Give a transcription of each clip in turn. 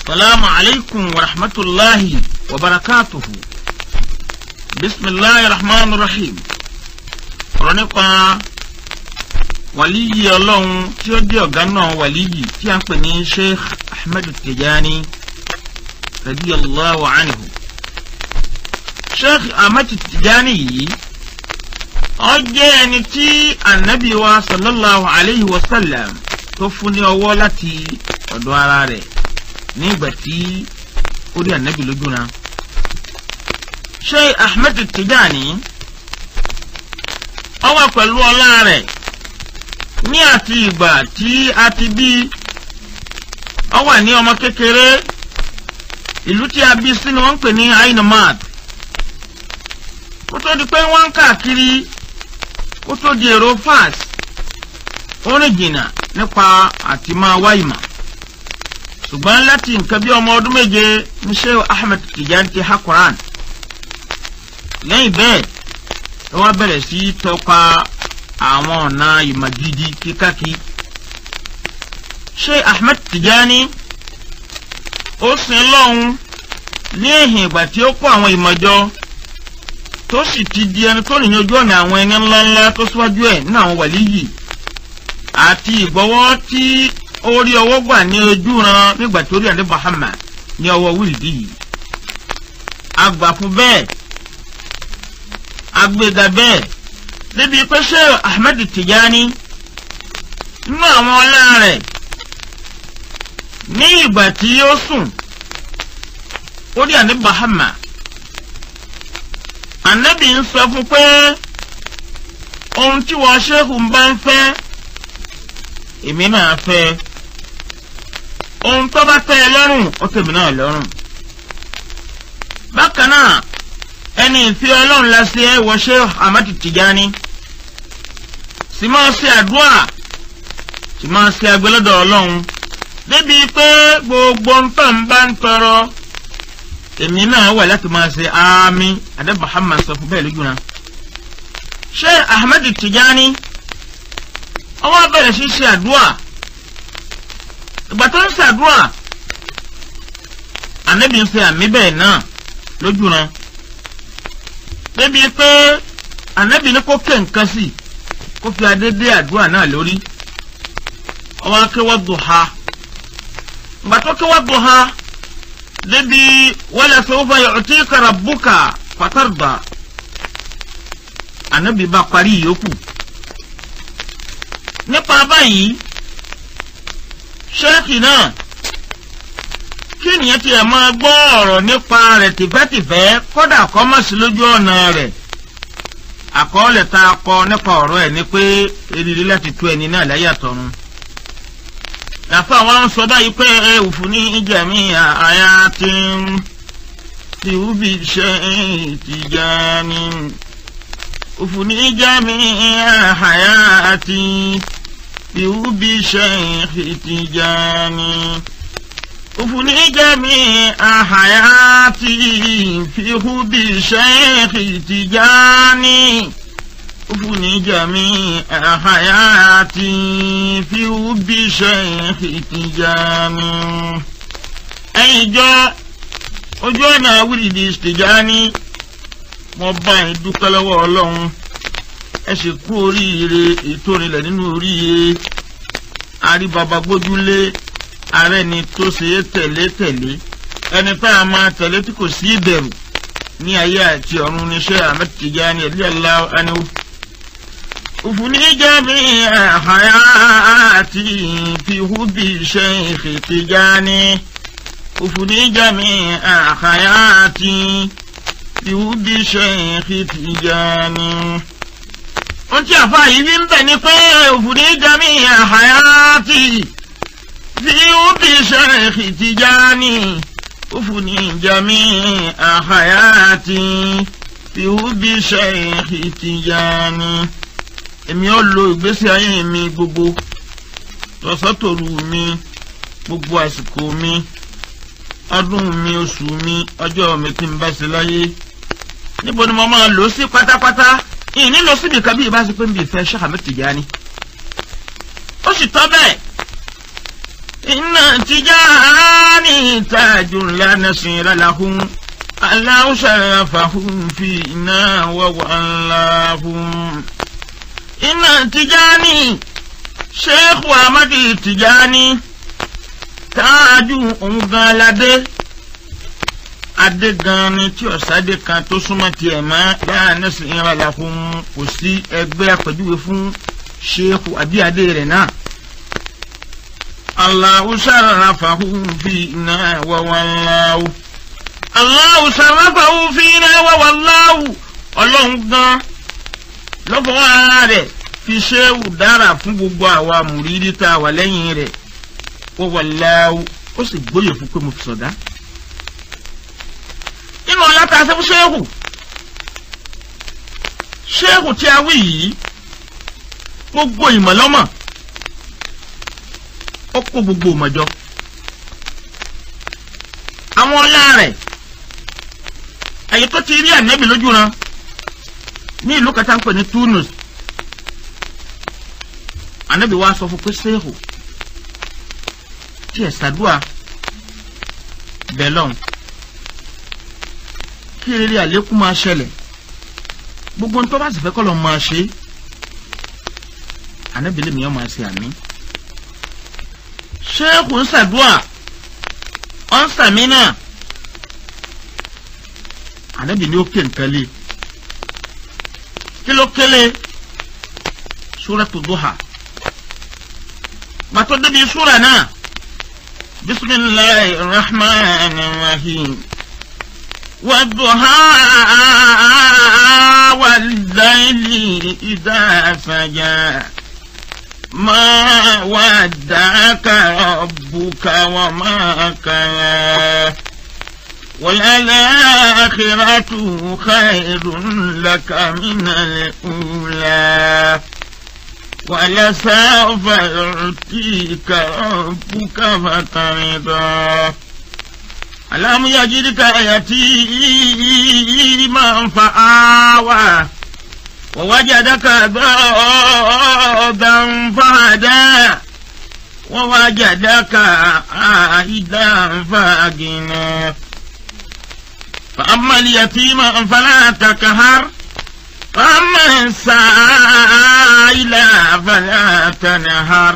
السلام عليكم ورحمة الله وبركاته بسم الله الرحمن الرحيم ọ̀rọ̀ nípa wàlíyì ọlọ́run tí ó jẹ́ ọ̀gá náà wàlíyì tí a ń pè ní sheikh ahmed tijani radiyallahu anhu sheikh ahmed tijani yìí ó jẹ́ ẹni tí anabi wa sallallahu alayhi wa sallam tó fún ní ọwọ́ láti ọ̀dọ̀ ara rẹ̀ nígbà tí ó rí anabi lójú náà sheikh ahmed tijani ó wà pẹ̀lú ọlá rẹ̀ ní àti ìgbà tí a ti bí ó wà ní ọmọ kékeré ìlú tí a bí sí ni wọ́n ń pè ní ainamad kó tó di pé wọ́n ń káàkiri kó tó di èrò fas ó rìn jìnnà nípa àti máa wá ìmọ̀ ṣùgbọ́n láti nǹkan bí ọmọ ọdún méje ní Sheikh Ahmed Tijani ti ha Quran lẹ́yìn bẹ́ẹ̀ ẹ wá bẹ̀rẹ̀ sí tọpa àwọn ọ̀nà ìmọ̀ gidi kíkákí. Sheikh Ahmed Tijani ó sin lọ́hùn ní èhìn ìgbà tí ó kó àwọn ìmọ̀jọ tó sì ti di ẹni tó nìyẹn ojú ọ̀nà àwọn ẹni ńláńlá tó síwájú ẹ̀ nínú àwọn wàlíyì àti ìgbọ́wọ́ tí ó rí ọwọ́ gbà ní ojú ran nígbà tó rí àdé Muhammad ní ọwọ́ wíìlì yìí. àgbà fún bẹ́ẹ̀ agbega bẹ́ẹ̀ débi pé Sheikh Ahmed Tijani nínú àwọn ọlá rẹ̀ ní ìgbà tí ó sùn ó rí àní Bahama ànábì ń sọ fún pé ohun tí wọ́n ṣéhù ń bá ń fẹ́ èmi náà fẹ́ ohun tó bá tẹ́ ẹ lọ́rùn ó tèmi náà lọ́rùn bákan náà ẹni ìfẹ́ ọlọ́run la ṣe ẹ wọ Sheikh Ahmad Tijani sì máa ṣe àdúrà sì máa ṣe agbélọ́dọ̀ ọlọ́run débi pé gbogbo nǹkan bá ń tọrọ èmi náà wà láti máa ṣe àmì adé Muhammad sọ fún bẹ́ẹ̀ lójú náà Sheikh Ahmad Tijani ọwọ́ bẹ̀rẹ̀ sí ṣe àdúrà ìgbà tó ń ṣe àdúrà ànábì ń ṣe àmì bẹ́ẹ̀ náà lójú náà débi pé ànábì ní kó ké nǹkan sí kó fi adédé àdúrà náà lórí ọwọ́ akéwọ́ duha ìgbà tó kéwọ́ duha débi wala sawfa yu'tika rabbuka fatarda ànábì bá parí ìyókù nípa báyìí ṣéèkì náà kí ènìyàn tiẹ̀ máa gbọ́ ọ̀rọ̀ nípa rẹ̀ tìfẹ́tìfẹ́ kódà kọ́ mọ̀ sí lójú ọ̀nà rẹ̀ àkọọ́lẹ̀ tá a kọ nípa ọ̀rọ̀ ẹ̀ ni pé eriri láti tú ẹni náà láyé àtọ̀run. Yàtọ̀ àwọn ń sọ báyìí pé ẹ òfin ní ìjẹ̀mí àyà tí ń ti wúbi ṣe Tijani. òfin ní ìjẹ̀mí àyà tí ti wúbi ṣe Tijani. أفني جميع حياتي في حب الشيخ تجاني أفني جميع حياتي في حب الشيخ تجاني أيجا ojú ọ̀nà wíìlì Tìjání mo bá yín dúpẹ́ lọ́wọ́ ọlọ́run ẹ sì kú oríire ètò ìrìnlẹ̀ nínú oríire àríbàbà gbójúlé ààrẹ ni tó ṣe é tẹ̀lé tẹ̀lé ẹni tá a máa tẹ̀lé tí kò sí ìbẹ̀rù ní ayé àti ọ̀run níṣẹ́ Ahmed Tijani radiyallahu anhu. òfurufú jẹ́mi hayati fi hubbi Sheikh Tijani. òfurufú jẹ́mi hayati fi hubbi Sheikh Tijani. ohun tí àfa yìí fi ń bẹ̀ ni pé òfurufú jẹ́mi hayati. في وفي شيخ تجاني وفني جميع حياتي في وفي شيخ تجاني èmi ó lo ìgbésí ayé mi gbogbo tọ̀sọ́tòru mi gbogbo àsìkò mi ọdún mi oṣù mi ọjọ́ mi tí n bá ṣe láyé níbo ni mo máa lò ó sí pátápátá ìní lọ síbi kan bí ìbá ṣe pé ń bí ìfẹ́ Sheikh Ahmed Tijani ó sì tọ́ bẹ́ẹ̀ iná Tijani tajun la nasira lahum Allahu sharafahum fi iná wawallahum. iná Tijani Sheikh Ahmadu Tijani táájú òun gan aládé adé gan ni tí ọ̀sádé kan tó súnmọ́ tiẹ̀ mọ́ láàrin ẹ̀sìn ìrànlá fún kò sí ẹgbẹ́ àpèjúwe fún Sheikh àbí adé rẹ̀ náà. Allahu sharafahu fina wa wallahu. Allahu sharafahu fina wa wallahu. ọlọ́run gan lọ́fọ̀ọ́ ara rẹ̀ fi ṣéwù dára fún gbogbo àwa mùrídí tá a wà lẹ́yìn rẹ̀ wa wallahu ó sì gbóyè fún pé mo fi sọ̀dá. nínú ọlá tá a ṣe fún ṣéwù ṣéwù tí a wí yìí gbogbo ìmọ̀lọ́mọ̀ ó kó gbogbo ìmọ̀jọ. àwọn ọlá rẹ̀ ẹ̀yìn tó ti rí ànábì lójú ran ní ìlú kẹta ń pè ní Tunis ànábì wa sọ fún pé ṣéwù tí ẹ̀ ṣàdúà bẹ̀lọ́n kí rere àlékún máa ṣẹlẹ̀ gbogbo ń tó bá sì fẹ́ kọ́ lọ́ máa ṣe é ànábìlẹ̀ mi yẹn máa ṣe àmì. ṣéèkù ń ṣàdúà ọ̀ ń sàmì náà ànábìlẹ̀ ó ké nǹkan lé kí ló kélé súratu duha gbàtọ́ débi súra náà bisimilahi rahman rahim wadduha wal-layli idha saja. ما ودعك ربك وما كلا وللآخرة خير لك من الأولى ولسوف يعطيك ربك فترضى ألم يجدك يتيما فآوى ووجدك ضادا فهدى ووجدك عائدا فأغنى فأما اليتيم فلا تكهر فأما السائل فلا تنهر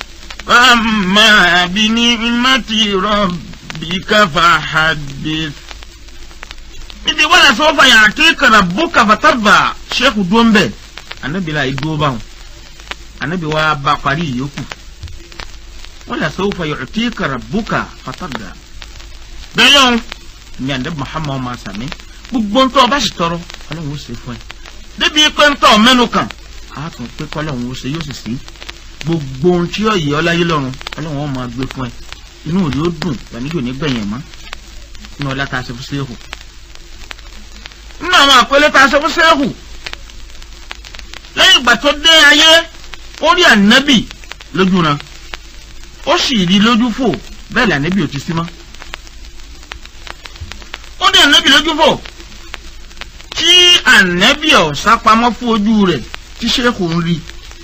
فأما بنعمة ربك فحدث ibi wala sọfà yà àkékàrà bùkà fàtàbà sẹ́kù dúró ń bẹ̀ anabi la ìdúró báwọn anabi wa bá parí ìyókù wala sọfà yà àkékàrà bùkà fàtàbà bẹ́ẹ̀ lọ́n ní anabi muhammad ma sàmì gbogbo ntọ́ ọba sì tọrọ ọlọ́run ó ṣe fún ẹ débi pé ntọ́ mẹ́nu kan a tún pé kọ́lọ́run ó ṣe yóò sì sí gbogbo ohun tí yóò yẹ ọ láyé lọ́run ọlọ́run ó máa gbé fún ẹ inú rẹ ó dùn ìgbàlejò nígbẹ̀yìn mọ́ inú ọlá tá a ṣe fún sẹ́hù nínú àwọn àpẹẹlẹ tá a ṣe fún sẹ́hù lẹ́yìn ìgbà tó dé ayé ó rí ànábì lójú ran ó sì rí lójú fò bẹ́ẹ̀ ni ànábì ò ti sí mọ́ ó rí ànábì lójú fò tí ànábì ọ̀ sápamọ́ fún ojú rẹ̀ tí sẹ́hù ń rí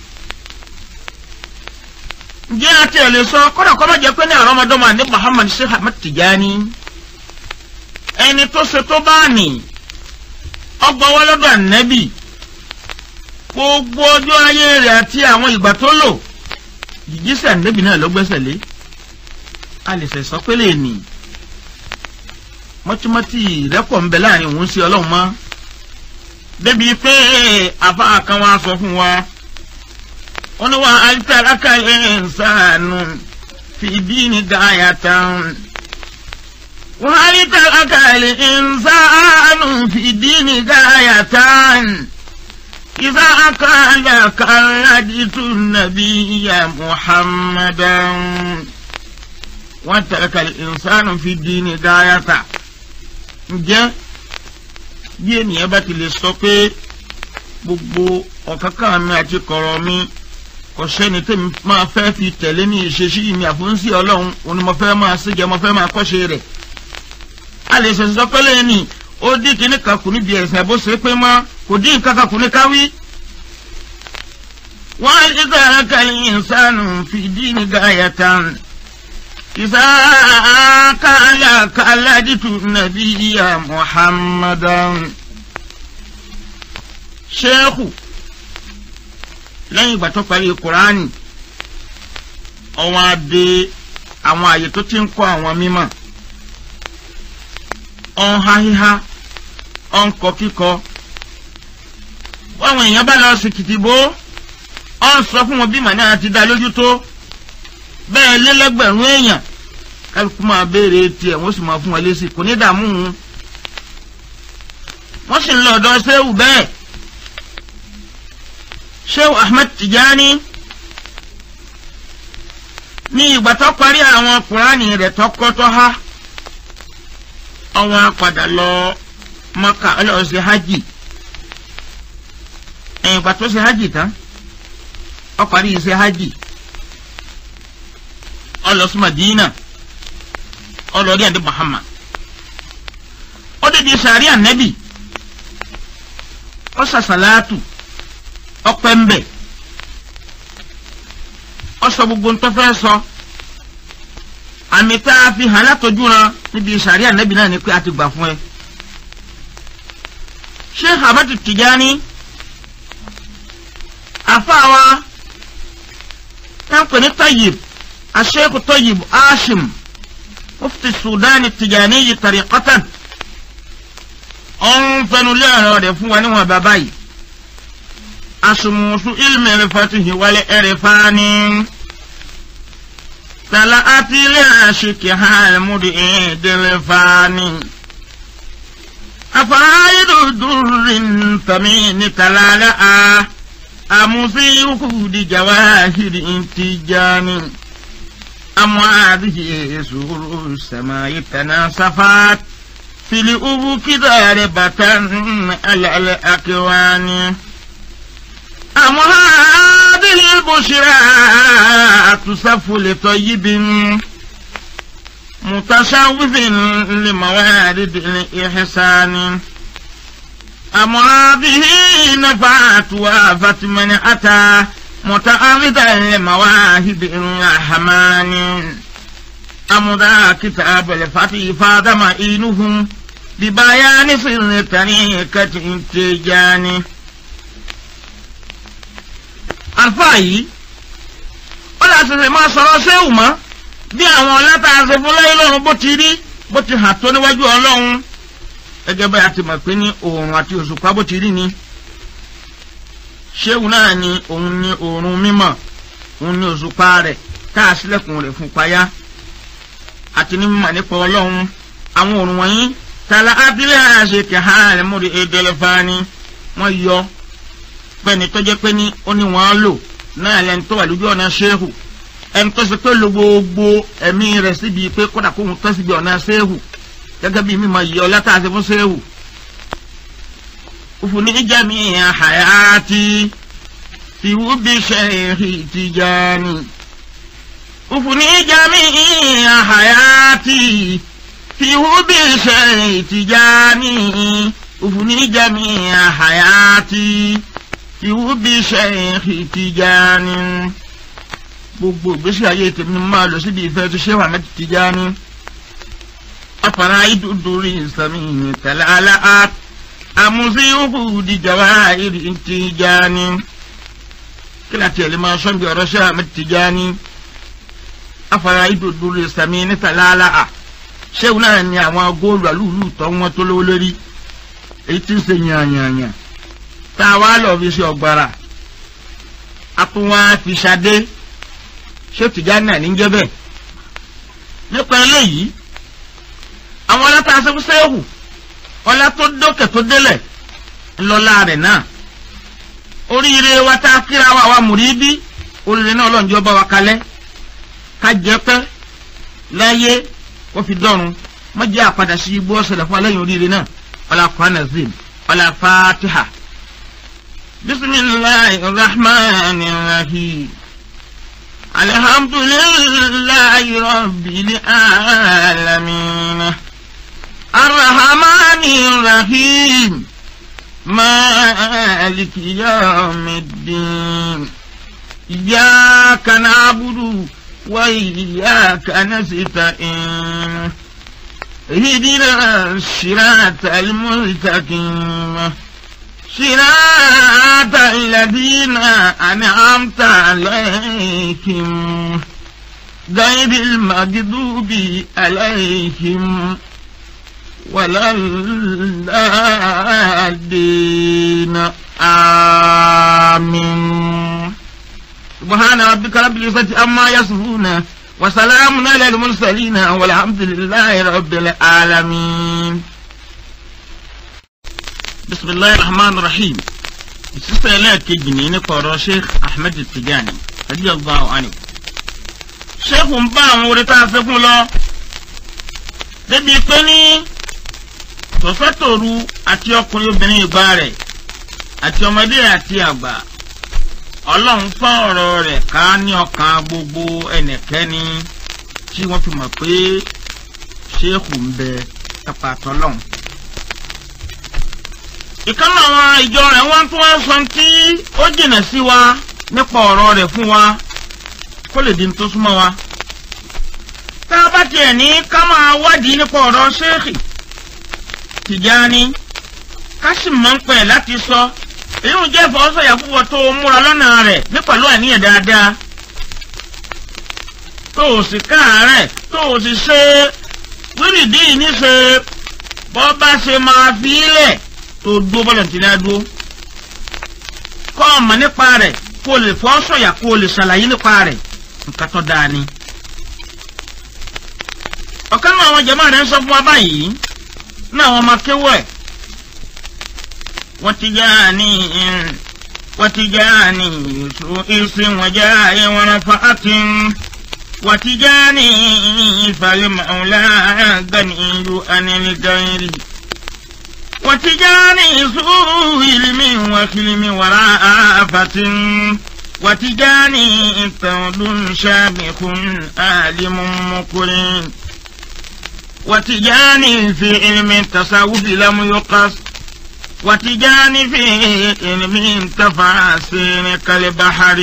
ǹjẹ́ àti ẹ̀ lè sọ kọ́dà kọ́ má jẹ́ pé ní àwọn ọmọdọ́mọ àní Muhammad Sheikh Ahmad Tijani ẹni tó ṣe tó bá nì ọgbọ́n wá lọ́dọ̀ ànẹ́bì gbogbo ọjọ́ ayé rẹ̀ àti àwọn ìgbà tó lò jíjísẹ̀ ànẹ́bì náà ló gbẹ́sẹ̀ lé a lè sẹ̀ sọ pé lè nì mọ́tímọ́tì rẹ́pọ̀ ń bẹ láàrin òun sí ọlọ́run mọ́ débi pé àfa kan wá sọ fún wa wọ́n ní wà á tàràkà ìsànù fìdí ní gáyàtàn. وهل ترك الإنسان في الدين غاية إذا أكل كردت النبي محمدا وترك الإنسان في الدين غاية ǹjẹ́ bí ènìyàn bá ti lè sọ pé gbogbo ọ̀kánkán mi àti kọ̀rọ̀ mi kò sẹ́ni tèmi máa fẹ́ fi tẹ̀lé ní ìṣesí mi àfúnsí ọlọ́run òun ni mo fẹ́ máa ṣèjẹ́ mo fẹ́ máa kọ́ṣe rẹ̀ a lè ṣẹ̀ṣẹ̀ sọ pé lẹ́yìn ó dín kíní kan kù níbi ẹ̀sìn bó ṣe pé mọ́ kò dín nǹkan kan kù ní káwí. wọ́n á ní sọ̀rọ̀ kàlí ìsánù fìdí ní gáyàtàn إذا كان كالجت النبي محمدا شيخ lẹ́yìn ìgbà tó parí kuraani ọwọ́n adé àwọn àyè tó ti ń kọ́ àwọn mímọ̀ ọ̀n ha híhá ọ̀n kọ kíkọ báwọn èèyàn bá lọ sí kìtìbó ọ̀n sọ fún wọn bí màá náà ti dá lójú tó bẹ́ẹ̀ lélẹ́gbẹ̀rún èèyàn kálukú máa béèrè tiẹ̀ wọ́n sì máa fún wọn lésì kò ní dààmú wọn. wọ́n sì ń lọ ọ̀dọ̀ sẹ́wù bẹ́ẹ̀ sẹ́wù Ahmed Tijani ní ìgbà tó parí àwọn kùránì rẹ̀ tó kọ́ tó há ọwọ́n padà lọ Mọ́kà ọlọ́ọ̀ ṣe hajj ẹ̀yìn ìgbà tó ṣe hajj tán ó parí iṣẹ́ hajj ọlọsí madina ọlọrí àdé muhammad ọdẹdẹ sàárì ànẹbì ọsàsàlátù ọpẹmbẹ ọsọ gbogbo ntọfẹ sọ àmì tá a fi hàn látọjú ran níbi sàárì ànẹbì náà ni pé a ti gbà fún ẹ sheikh ahmed tijani àfàwà táǹpẹ ní tayyib. الشيخ طيب آشم مفتي السودان التجاني طريقة أنفن الله رفوا ونوى باباي أشموس علم الفتح والإرفان طلعت لعشقها المدئد الفاني أفايد در ثمين تلالأ أمسي وخود جواهر انتجاني أم هذه سور السماء تناصفات في الأفق ضاربة على الأكوان أم هذه البشرى تصف لطيب متشوف لموارد الإحسان أم هذه نفعت وافت من أتى متعرضا لمواهب الرحمن أم ذا كتاب الفتح فاد معينهم ببيان سر طريقة التجاني alfaayi ó lè ṣẹ̀ṣẹ̀ máa sọ̀rọ̀ séwù mọ́ bí àwọn ọlọ́ta ṣe fún lẹ́yìn lọ́run bó ti rí bó ti hàn tó níwájú ọlọ́run gẹ́gẹ́ bá a ti mọ̀ pé ní oòrùn àti òṣùpá bó ti rí ni ṣéwù náà ni òun ni oòrùn mímọ́ òun ni òṣùpá rẹ̀ tá a sílẹ̀kùn rẹ̀ fún payá àti ní mímọ̀ nípa ọlọ́run àwọn oòrùn wọ̀nyí tala abilẹ̀ àṣẹ kẹhàn múri edelefani wọ́n yọ pẹ́ni tó jẹ́ pé ní ó ní wọ́n lò náà lẹ́ni tó wà lójú ọ̀nà ṣéhù ẹni tó ṣe pé lo gbogbo ẹ̀mí rẹ̀ síbi pé kódà kó ń tọ́ síbi ọ̀nà ṣéhù gẹ́gẹ́ bí mímọ̀ yìí ọlá tá a ṣe fún ṣéhù. òfurufú jẹ́mi àhàyàtì fi wúbi ṣẹ́ẹ̀hì Tijani. òfurufú jẹ́mi àhàyàtì fi wúbi ṣẹ́ẹ̀hì Tijani. òfurufú jẹ́mi àhàyàtì ìwú bí Sheikh Tijani gbogbo ìgbésí ayé tèmi ni máa lọ síbi ìfẹ́ tó Sheikh Ahmed Tijani afara iduduri sami talala amusiuhu di jawahiri Tijani kí láti ẹ̀ lè máa sọ́n bí ọ̀rọ̀ Sheikh Ahmed Tijani afara iduduri sami talala Sheikh náà ni àwọn góòlù àlùlù tó wọn tó lówó lórí èyí tí ń ṣe yànyànyàn tá a wá lọ fi ṣe ọ̀gbàrà a tún wá fi ṣadé ṣé Tìjání náà ní jẹ́ bẹ́ẹ̀ nípa eléyìí àwọn ọlọ́tà aṣẹ́fúnṣẹ́hù ọlá tó dókè tó délẹ̀ ńlọ́lá rẹ̀ náà oríire wa tá a kíra wa wa mùrídí oríire náà ọlọ́njọ́ bá wa kalẹ̀ ká jẹ́ pẹ́ láyé kó fi dọ́run má jẹ́ àpadà sí igbó ọ̀sẹ̀ fún alẹ́yìn oríire náà ọlá kwana zim ọlá fatiha. بسم الله الرحمن الرحيم الحمد لله رب العالمين الرحمن الرحيم مالك يوم الدين إياك نعبد وإياك نستعين اهدنا الصراط المستقيم صراط الذين أنعمت عليهم غير المغضوب عليهم ولا الضالين آمين سبحان ربك رب العزة عما يصفون وسلام على المرسلين والحمد لله رب العالمين بسم الله الرحمن الرحيم ìsísẹ́ ẹlẹ́ẹ̀kejì ní nípa ọ̀rọ̀ sheikh ahmed tijani radiyallahu anhu sheikh ń bá àwọn orí tá a fẹ́ fún lọ débi pé ní tọ̀sẹ́tòru àti ọkùnrin obìnrin ìgbà rẹ̀ àti ọmọdé àti àgbà ọlọ́run fọ́n ọ̀rọ̀ rẹ̀ ká ní ọkàn gbogbo ẹnìkẹ́ni tí wọ́n fi mọ̀ pé sheikh ń bẹ ẹ̀pà tọ́lọ́run ìkànnì àwọn ìjọ rẹ̀ wọ́n tún wá sọ tí ó jìnà sí wa nípa ọ̀rọ̀ rẹ̀ fún wa kó lè di tó súnmọ́ wa. tá a bá tiẹ̀ ní ká máa wádìí nípa ọ̀rọ̀ ṣéèkì Tìjání ká sì mọ̀ ń pẹ̀ láti sọ èyí ń jẹ́ ìfọwọ́sọ̀yà púpọ̀ tó o múra lọ́nà rẹ̀ ní pẹ̀lú àníyàn dáadáa tó o sì káàárẹ̀ tó o sì ṣe wíìrìdì níṣe bọ́ bá ṣe máa fi í lẹ̀ tó dúró bọ́lọ̀ tí ní adúró kọ́ ọmọ nípa rẹ̀ kó o lè fọ́ sọ̀yà kó o lè ṣàlàyé nípa rẹ̀ nǹkan tó dáa ni. ọ̀kan náà àwọn jẹ̀mọ́ rẹ̀ ń sọ fún wa báyìí náà wọ́n máa kéwọ́ ẹ̀ wọ́n ti já ní wọ́n ti já ní ìsìn wọ́n já ìwọ̀n fa àti wọ́n ti já ní ìfàlẹ́ màúlá gani ìlú anilgayri. وتجاني سوء علم وخلم ورافة وتجاني طول شامخ عالم مكرم وتجاني في علم التصوف لم يقص وتجاني في علم تفاسير كالبحر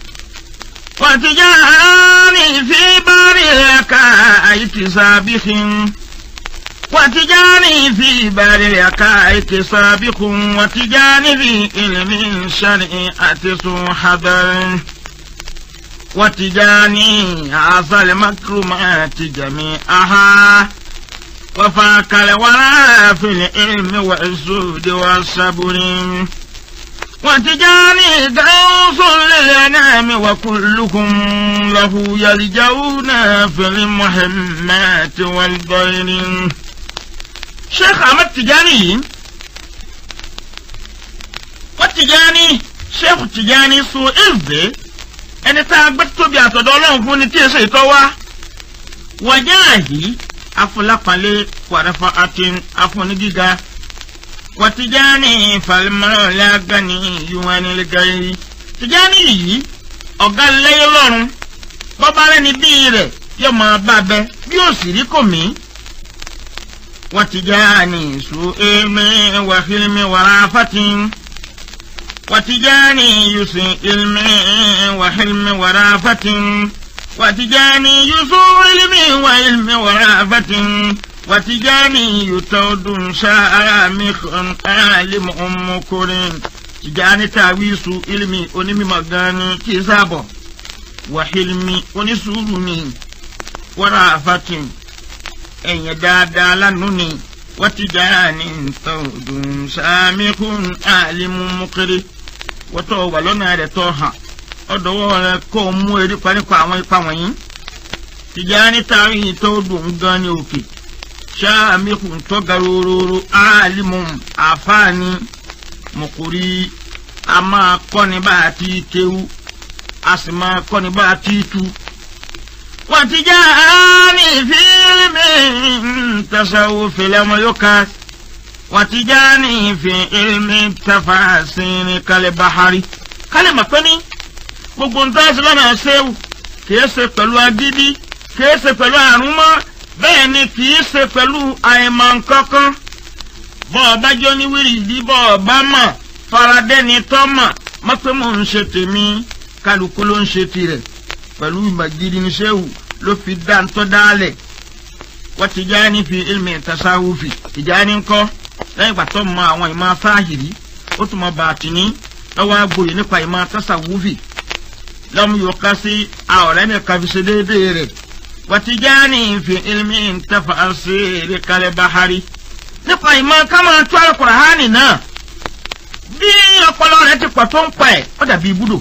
وتجاني في بار الكائت سابخ وتجاني في بار الحقائق سابق وتجاني في علم الشريعة ذو حذر وتجاني عصى المكرمات جميعها وفاك الورى في العلم والزهد والصبر وتجاني غوث للأنام وكلكم له يلجؤون في المهمات والضير sheikh ahmed tijani yìí wọ́n tijani sheikh tijani so ezde ẹni tá a gbé tóbi àtọ̀dọ̀ ọlọ́run fún ni tí èso ìtọ́ wá wọ́jà àhí afọlápalẹ̀ wàràfà àti afọnigíga wọ́n tijani falimọ́lá gani yuwanilgari tijani yìí ọ̀gá lẹ́yìn lọ́run bọ́bá rẹ̀ ní bíi rẹ̀ yóò máa bá bẹ bí ó sì rí kò mí. وتجاني سوء علم وحلم ورافة وتجاني يسوء علم وحلم ورافة وتجاني يسوء علم وعلم ورافة وتجاني يتود شامخ عالم أم كريم تجاني تاويس علمي ونمي مغاني كيسابو وحلمي ونسولني ورافة ẹ̀yìn dáadáa lánàá ni wọ́n ti já ní ntọ́dún sàmìkún àlìmú mọ́kéré wọ́n tọ́ wà lọ́nà rẹ̀ tọ́ hàn ọ̀dọ́wọ́ rẹ̀ kó o mú erí pa nípa àwọn ipa wọ̀nyí. tìjà ní tààrí tọ́dún gan ní òkè sàmìkún tọ́ga rororo àlìmú àfáàní mọ̀kórí a máa kọ́ni bá a ti kéwú a sì máa kọ́ni bá a ti tú. وتجاني في علم تصوف لم يكاس وتجاني في علم التفاسير كالبحر كلمة pẹ́ni gbogbo nǹkan ṣe lọ́nà ṣéwù kìí ṣe pẹ̀lú agídí kìí ṣe pẹ̀lú àrùn mọ́ bẹ́ẹ̀ ni kìí ṣe pẹ̀lú àìmọ̀ nǹkankan bọ́ ọba jọ ní wíìrìdì bọ́ ọba mọ̀ faradẹ́ni tọ́ mọ̀ mọ́ pé mò ń ṣe tèmi kálukú ló ń ṣe tirẹ̀ pẹ̀lú ìmọ̀ gidi ní sẹ́wù ló fi dá ń tọ́ dálẹ̀ wọ́n ti já ní fi ilmi tasawufi ìjà ní kọ́ lẹ́yìn ìgbà tó mọ àwọn ìmọ̀ fáhìrí ó tún mọ bàtìní lọ́wọ́ agbóyè nípa ìmọ̀ tasawufi lọ́mú yóò ká sí àọ̀rẹ́ nìkan fi ṣe déédéé rẹ̀ wọ́n ti já ní fi ilmi tafa sí ìrìkalẹ̀ bahari nípa ìmọ̀ ká máa tú Al-Qur'ani náà bí ọpọlọ rẹ̀ ti pọ̀ tó ń pa ẹ̀ ó dàbí ibùdó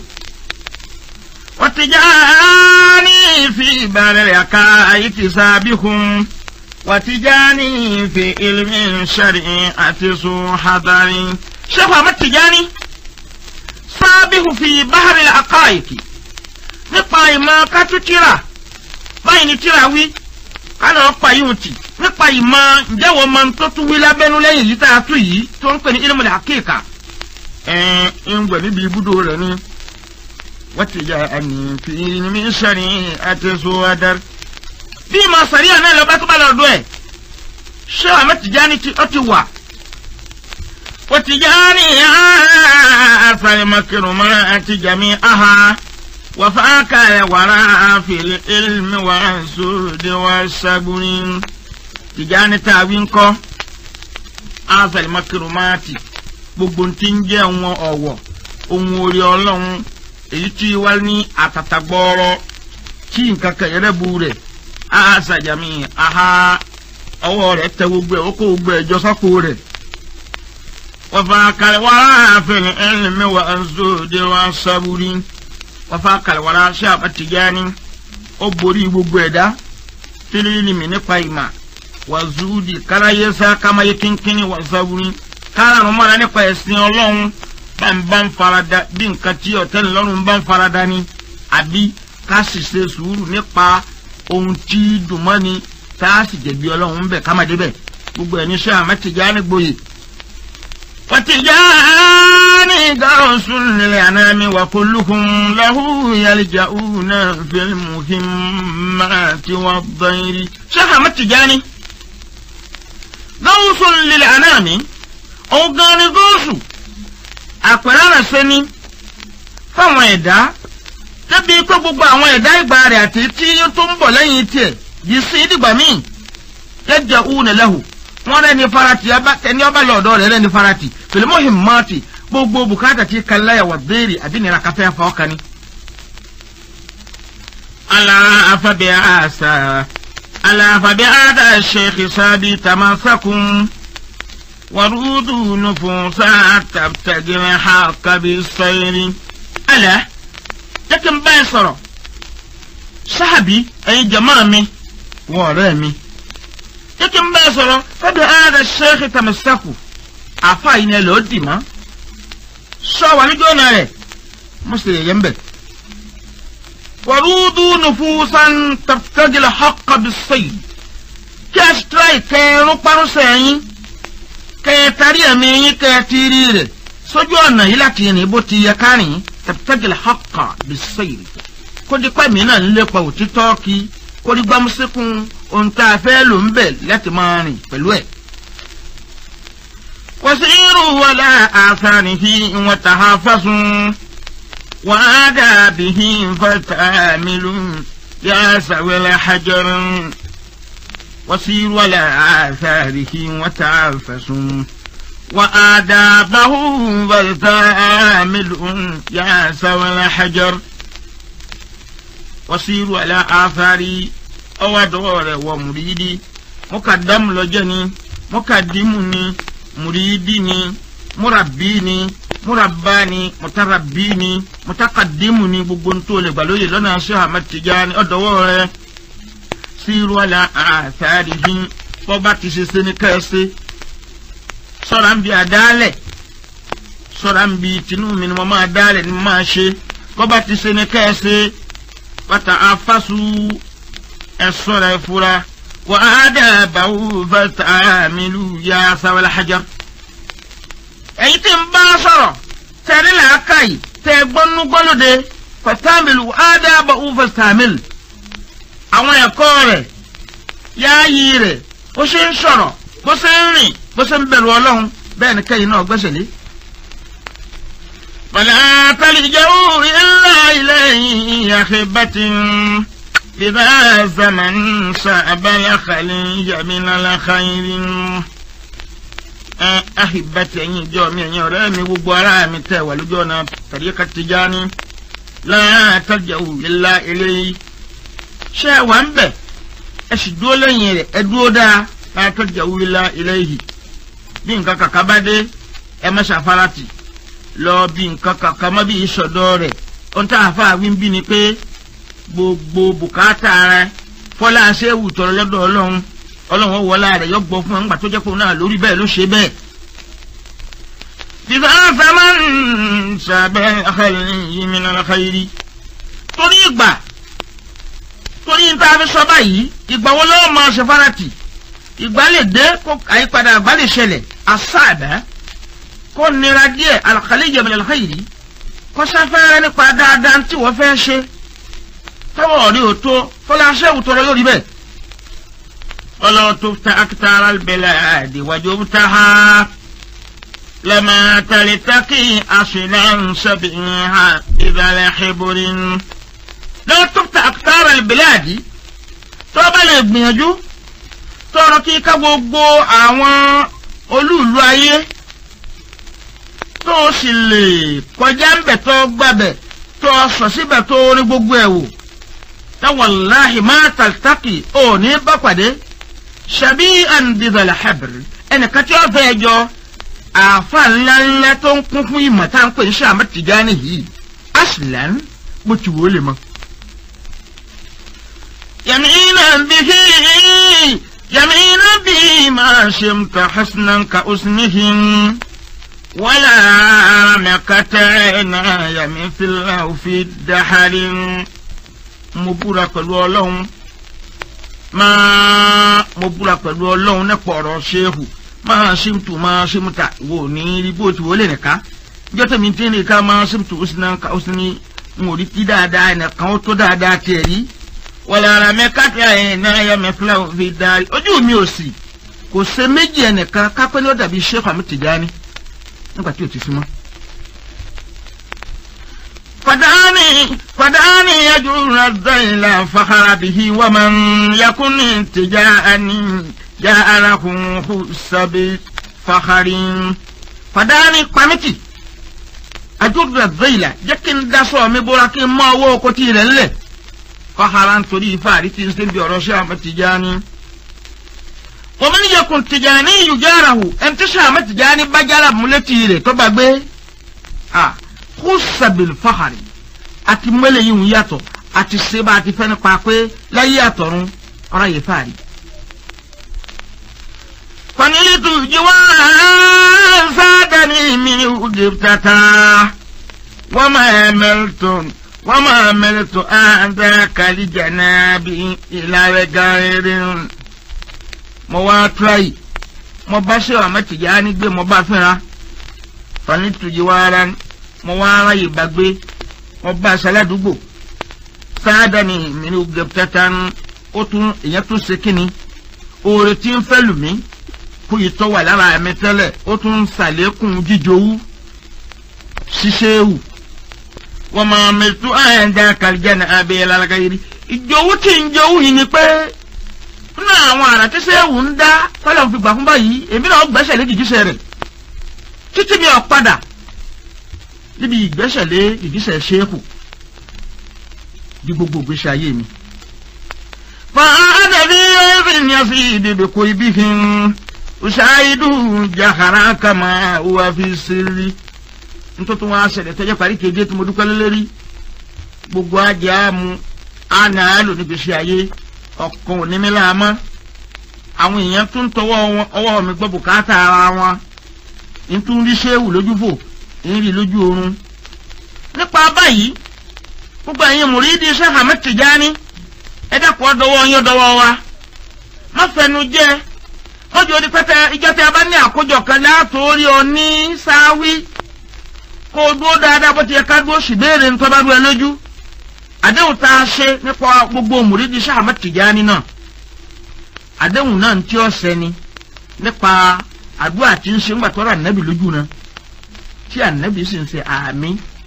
wọ́n ti já ní fi ìbàrẹ̀ rẹ̀ ká ayé ti sábì kún. وتجاني في علم شريعة حضري شيخ أحمد تجاني سابه في بحر الحقائق nípa ìmọ̀ kátó tíra báyìí ni tíra wí kánà ọ̀pá yóò tì nípa ìmọ̀ ǹjẹ́wọ̀ máa tó tún wí lábẹ́nú lẹ́yìn yìí tá a tú yìí tó ń pè ní ilmu al-haqiqa ẹ̀ ń gbẹ̀ níbi ibùdó rẹ̀ ni wọ́n ti jà àmì fi ní sẹ́ni àti sọ́wọ́dẹ́rẹ́ bí ìmọ̀ sàríà náà lọ bá tó bá lọ dún ẹ̀ ṣé àmọ́ Tìjání tí ó ti wà. ó Tìjání àfàlẹ́mọ̀kìrùn mọ́ àti jàmí aha wàfáàkà ẹ̀ wàrà àfìlẹ̀ ilmi wà sóde wà sàbùrì. Tìjání tá a wí ń kọ́ àfàlẹ́mọ̀kìrùn mọ́ àti gbogbo tí ń jẹ́ wọn ọ̀wọ̀ ohun orí ọlọ́run èyí tí wá ní àtàtà gbọ́ọ́rọ́ tí nǹkan kẹ̀yẹ́rẹ́ bu rẹ̀ asajami aha ọwọ́ rẹ̀ tẹ gbogbo ẹ̀ ó kó gbogbo ẹ̀ jọ sápò rẹ̀ wọ́fà kàlẹ́wàrà àfẹnì ẹ̀lẹ́mẹ̀ wà ẹ̀zọ́dẹ̀ wà sábúrí wọ́fà kàlẹ́wàrà ṣé àbátìjáni ó borí gbogbo ẹ̀dá tìrìlìmì nípa ìmà wà zúdì káráyésá kámáyé kínkínní wà sábúrí kárànù mọ́ra nípa ẹ̀sìn ọlọ́run bá ń bá ń farada bí nǹkan tí ọ̀tẹ́ni lọ́rùn bá ń farada ni àbí ká sì ṣe sùúrù nípa ohun tí dùnmọ́ ni tá a sì jẹ̀bi ọlọ́run bẹ̀ ká má débẹ̀ gbogbo ẹ̀ ní sẹ́ àmọ́ Tìjání gboyè. wọ́n Tìjání gáwọ́sùn nílẹ̀ ànámi wà kulluhum lahu yalja'una fil muhimmati wad-dayri. sẹ́ àmọ́ Tìjání gáwọ́sùn nílẹ̀ ànámi òun gan ni góòsù àpẹẹrẹ rẹ̀ sẹ́ni fáwọn ẹ̀dá débi pé gbogbo àwọn ẹ̀dá ìgbà rẹ̀ àti tí tó ń bọ̀ lẹ́yìn tiẹ̀ yìí sí dìgbà míì yẹ́jẹ̀ òun lẹ́hù wọ́n rẹ́ni farati ẹni ọba lọ́dọ̀ rẹ̀ rẹ́ni farati fìlímù himmati gbogbo bùkátà tí kàláyà wà béèrè àbí nira káfẹ́ fọ́ kan ni. aláfàbẹ́ àṣà aláfàbẹ́ àdá sheikh sábì tamasakun wàrúdù nufusa tàbtàgìrì hàkàbí sẹ́yìn. alẹ́ jẹ́ kí n bá ẹ sọ̀rọ̀ sáàbì ẹ̀yin jàmáà mi wọ́n ọ̀rẹ́ mi jẹ́ kí n bá ẹ sọ̀rọ̀ fẹ́bi ààrẹ ṣẹ́ẹ́kì tàmísàkù àfa yìí ni ẹ lọ́ọ́ dì mọ́ sọ wà ní jọ́nà rẹ̀ mo sì yẹ ń bẹ̀. wàrúdú nufusan tàbítàgìlà haqqa bis-sayl kí ẹ tíráì kẹrin parúnṣẹ́ yín kẹ ẹ tarí ẹ̀mí yín kẹ ẹ tírí rẹ̀ sójú ọ̀nà yìí láti rìn bó ti yẹ kárìn tàbítàgìlà haqqa bis-sayl kó di pẹ́ mi náà ń lépa òtítọ́ kí kó di gbámúsíkún ohun tá a fẹ́ lò ń bẹ̀ láti máa rìn pẹ̀lú ẹ̀. wasiru wala atharihi wa tahafasun wa adabihi fatamilu ya sawil hajar wasiru wala atharihi wa tahafasun wa adabahu fatamilu ya sawil hajar wasiru ala afari ọwọ́ àdọ́wọ́ rẹ̀ wọ mùrídì mọ́kàdámù lọ́jọ́ ni mọ́kàdímù ni mùrídì ni múrabí ni múrabá ni mùtárabí ni mùtákàdímù ni gbogbo ntó lè gbà lóye lọ́nà aṣọ Ahmad Tijani ọ̀dọ́wọ́ rẹ̀ síru ala afari hin bọ́ba ti ṣe ṣe ní kẹ́ẹ̀ṣe sọ̀rọ̀ ń bi àdálẹ̀ sọ̀rọ̀ ń bi tinú mi ni mo máa dálẹ̀ ni mo máa ṣe bọ́ba ti ṣe ní kẹ́ẹ̀ṣe wata afasu ẹsọra ẹfura wa adabawu fatamilu ya sawal hajar. èyí tí ń bá sọ̀rọ̀ tẹ̀rí làákàyè tẹ̀ gbọ́nú gbọ́lódé fatamilu adabawu fatamilu. àwọn ẹ̀kọ́ rẹ̀ yááyí rẹ̀ bó ṣe ń sọ̀rọ̀ bó ṣe ń rìn bó ṣe ń bẹ̀rù ọlọ́run bẹ́ẹ̀ ni kẹ́yìn náà gbẹ́sẹ̀ lé. فلا تلجأوا إلا إليه أخبة إذا زمن صعب الخليج من الخير ahibati ẹ̀yin ìjọ mi ẹ̀yin ọ̀rẹ́ mi gbogbo ara mi tẹ́ wà lójú ọ̀nà tariqa Tijani la tarja'u illa ilayhi ṣé ẹ wà ń bẹ̀ ẹ sì dúró lẹ́yìn rẹ̀ ẹ dúró dáa la tarja'u illa ilayhi bí nǹkan kàkà bá dé ẹ má ṣàfarati lọ bí nǹkan kàkà má bí ìṣọ̀dọ̀ rẹ̀ ohun tá a fà wí ń bí ni pé gbogbo bùkátà rẹ fọlá ṣéwù tọrọ lọ́dọ̀ ọlọ́run ọlọ́run wọlá rẹ̀ yọ gbọ́ fún ẹ ńgbà tó jẹ́ pé òun náà lórí bẹ́ẹ̀ ló ṣe bẹ́ẹ̀. bíbá fẹ́mọ́ ń sàbẹ̀ yìí mi náà káyìrí. torí ìgbà torí níta fi sọ báyìí ìgbà wo lọ́wọ́ máa ṣe farati ìgbà lè dé kó àyípadà àgbà lè ṣẹlẹ̀ àṣàbẹ̀ kó nira díẹ̀ al-khalij min al-khayri kó sáfẹ́rẹ́ nípa dáadáa tí wọ́n fẹ́ ṣe tọ́wọ́ rí o tó fọlá ṣẹ́wù tọrọ lórí bẹ́ẹ̀. ولو تفت أكثر البلاد وجبتها لما تلتقي أصلا سبعها إذا لحبر لو تفت أكثر البلاد tọ́ba lè gbìyànjú tọrọ kí ká gbogbo àwọn olúùlú ayé tó o sì lè kọjá ń bẹ̀ tó gbàbẹ̀ tó o sọ síbẹ̀ tó o rí gbogbo ẹ̀ wò táwọ̀láhì má tàlítàkì ò ní bá pàdé ṣàbí àǹdìdàlà habr ẹnìkan tí wọ́n fẹ́ jọ àáfà ńláńlá tó ń kún fún ìmọ̀ tá à ń pè ní Ahmad Tijani yìí aslan bó ti wò ó lè mọ. yàmínà bíi yàmínà bíi máa ṣe ń ta hasnan ka usnihin wàlá mẹ́kàtà náà yàmí fìlà òfin dàhálì mo búra pẹ̀lú ọlọ́run máa mo búra pẹ̀lú ọlọ́run nípa ọ̀rọ̀ ṣéhù máa ṣímtù máa ṣímtà wò ní rí bó ti wọlé nìka jọ́ tẹ̀mí tí ní ká máa ṣímtù ó sì náà ká ó sì ní n ò rí kí dáadáa nìkan ó tó dáadáa tiẹ̀ rí wọ̀lẹ̀ ara mi káàkiri ẹ̀yìn náà yẹ mi fúlà fi darí ojú mi ò sì kò ṣe méjì ẹnìkan kápẹ́ ní ó dàbí Sheikh Ahmad Tijani nígbà tí ò ti fi mọ́. فدعني فدعني يجر الذيل فخر به ومن يكن تجاءني جاء له حس بفخر فدعني قمتي أجر الذيل جكن دسو مبورا كي ما وو كتير اللي فخرا تري فارتي نسلم بيروشا متجاني ومن يكن تجاني يجاره انت شامت تجاني بجارة ملتيري تبقى آه khusabil fahari àti mẹ́lẹ̀ yìí ń yàtọ̀ àti seba àti fẹ́ni pa pé láyé àtọ̀run ọ̀rọ̀ yìí fàárí. fanilitu jiwa sadani mi uge tata wama emelton wama emelton anda kali janabi ilawe gairin. mo wá turayi mo bá ṣe Ahmad Tijani gbé mo bá fínra fanilitu jiwa rani mo wá aráyè gbàgbé mo bá aṣọ aládùúgbò sáádà ni mi ní gẹ̀pútẹ́tà ń ó tún èèyàn tún ṣe kíni oore tí ń fẹ́ lù mí kó yìí tọ́ wà lára mi tẹ́lẹ̀ ó tún ń ṣàlékún jíjowú ṣíṣéwù wọ́n máa mẹ́tú àyànjá kàlíjà ní abẹ́ lára yìí ìjowú tí ń jowú yìí ni pé nínú àwọn àrà tí ṣéwù ń dá tọ́lọ̀ fi gbà fún báyìí èmi náà gbẹ́sẹ̀ lé gìgísẹ̀ rẹ̀ títí mi ò padà níbi ìgbésẹ̀lé ìgbésẹ̀ ṣéèkù di gbogbo ìgbésí ayé mi. fàádàbí ẹ̀fìn yẹn fi ìdìbò kò ibi hin ṣáàìdù jàkàrà kàmá wà fi sírí. nítorí wọn aṣẹlẹ̀ tẹ́jọ́ parí kéde tí mo dúpẹ́ lélẹ́rí gbogbo ajé àmú àná àlò níbi iṣẹ́ ayé ọkàn òní mi láàmọ́ àwọn èèyàn tún tọwọ́ ọwọ́ mi gbọ́ bùkátà ara wọn nítorí ṣéwù lójú fò ìrì lójú oorun nípa báyìí gbogbo ẹ̀yin mùrídì Sheikh Ahmad Tijani ẹ dẹ́kun ọdọwọ́ yín ọdọwọ́ wa má fẹnu jẹ mọ́jú orí pẹ́tẹ́ ìjọ tí a bá ní àkójọ kan látòórí ọ ní sáwí kó o dúró dáadáa bó ti yẹ ká dúró sì béèrè ní tọ́ba dúró ẹ lójú àdéhùn tá a ṣe nípa gbogbo mùrídì Sheikh Ahmad Tijani náà àdéhùn náà ń tí ó ṣẹni nípa àdúrà tí ń ṣe ńgbà tọ́ra ànábì lójú náà tí ànábì sì ń ṣe àmì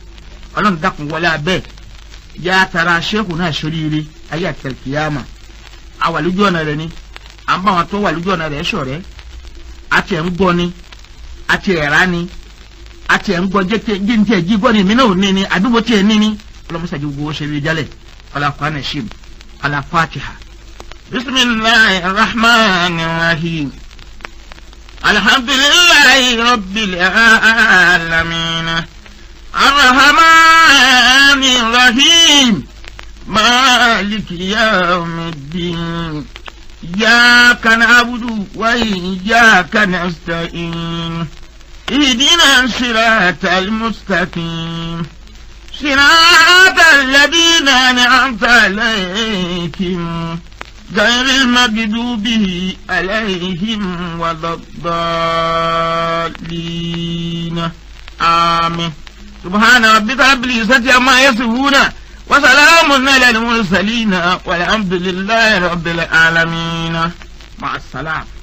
ọlọ́run dákun wọlé abẹ́ yá tara ṣéèkù náà ṣoríire ayé àtẹ̀kìyàmà àwà lójú ọ̀nà rẹ̀ ni à ń bá wọn tó wà lójú ọ̀nà rẹ̀ ṣọ̀rẹ́ àti ẹ̀ ń gbọ́ ni àti ẹ̀ rà ni àti ẹ̀ ń gbọ́ jíǹtì ẹ̀ jí gbọ́ ni èmi náà ò ní ni àdúgbò tí ẹ̀ ní ni ọlọ́mọṣáájú gbogbo ṣe rí jálẹ̀ ọlọ́kọ̀ anashim ọlọ́fàtìhà bisimilahi rahman rahim alhamdulilayi rabbil alamin arrahman rahim maliki yawmiddin إياك نعبد وإياك نستعين اهدنا الصراط المستقيم صراط الذين أنعمت عليهم غير المغضوب عليهم ولا الضالين آمين سبحان ربك رب العزة عما يصفون وسلام على المرسلين والحمد لله رب العالمين مع السلامه